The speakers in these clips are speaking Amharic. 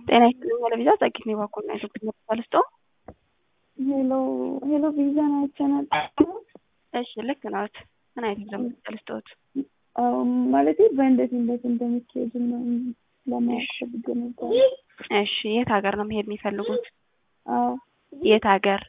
ጤና ይስጥልኝ ለቪዛ ጸጊት ነው ባኮና ኢትዮጵያ ተልስጦ ሄሎ ሄሎ ቪዛ ናቸው ናቸው። እሺ ልክ ናት። ምን አይነት ቪዛ ተልስጦት? ማለት በእንዴት እንዴት እንደሚካሄድ ነው ለማወቅ ፈልጌ ነበር። እሺ የት ሀገር ነው መሄድ የሚፈልጉት? አዎ የት ሀገር?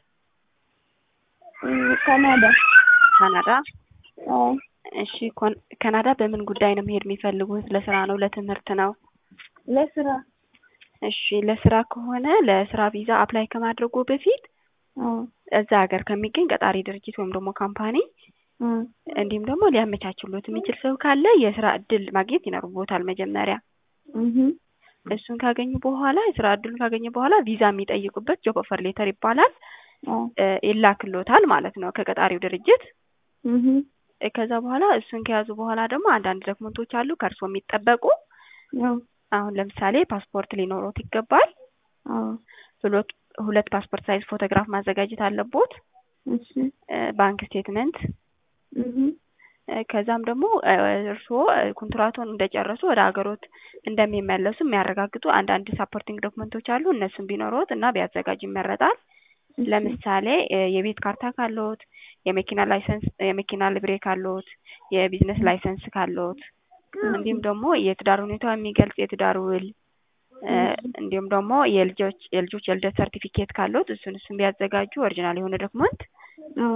ካናዳ። ካናዳ። አዎ እሺ ኮን- ካናዳ በምን ጉዳይ ነው መሄድ የሚፈልጉት? ለስራ ነው? ለትምህርት ነው? ለስራ። እሺ ለስራ ከሆነ ለስራ ቪዛ አፕላይ ከማድረጉ በፊት አዎ እዛ ሀገር ከሚገኝ ቀጣሪ ድርጅት ወይም ደግሞ ካምፓኒ አ እንዲሁም ደግሞ ሊያመቻችሎት የሚችል ሰው ካለ የስራ እድል ማግኘት ይኖርቦታል መጀመሪያ። እህ እሱን ካገኙ በኋላ የስራ እድሉን ካገኘ በኋላ ቪዛ የሚጠይቁበት ጆብ ኦፈር ሌተር ይባላል አዎ እ ይላክሎታል ማለት ነው ከቀጣሪው ድርጅት። እህ እ ከዛ በኋላ እሱን ከያዙ በኋላ ደግሞ አንዳንድ ዶክመንቶች አሉ ከእርስዎ የሚጠበቁ። አዎ አሁን ለምሳሌ ፓስፖርት ሊኖሮት ይገባል። አዎ ሁለት ሁለት ፓስፖርት ሳይዝ ፎቶግራፍ ማዘጋጀት አለቦት። እሺ እ ባንክ ስቴትመንት እህ እ ከዛም ደግሞ እ እርስዎ እ ኮንትራቱን እንደጨረሱ ወደ ሀገሮት እንደሚመለሱ የሚያረጋግጡ አንዳንድ ሳፖርቲንግ ዶክመንቶች አሉ። እነሱም ቢኖሮት እና ቢያዘጋጁ ይመረጣል። ለምሳሌ እ የቤት ካርታ ካለዎት፣ የመኪና ላይሰንስ የመኪና ልብሬ ካለዎት፣ የቢዝነስ ላይሰንስ ካለዎት እንዲሁም ደግሞ የትዳር ሁኔታ የሚገልጽ የትዳር ውል እ እንዲሁም ደግሞ የልጆች የልጆች የልደት ሰርቲፊኬት ካለዎት እሱን እሱን ቢያዘጋጁ ኦሪጂናል የሆነ ዶክመንት አዎ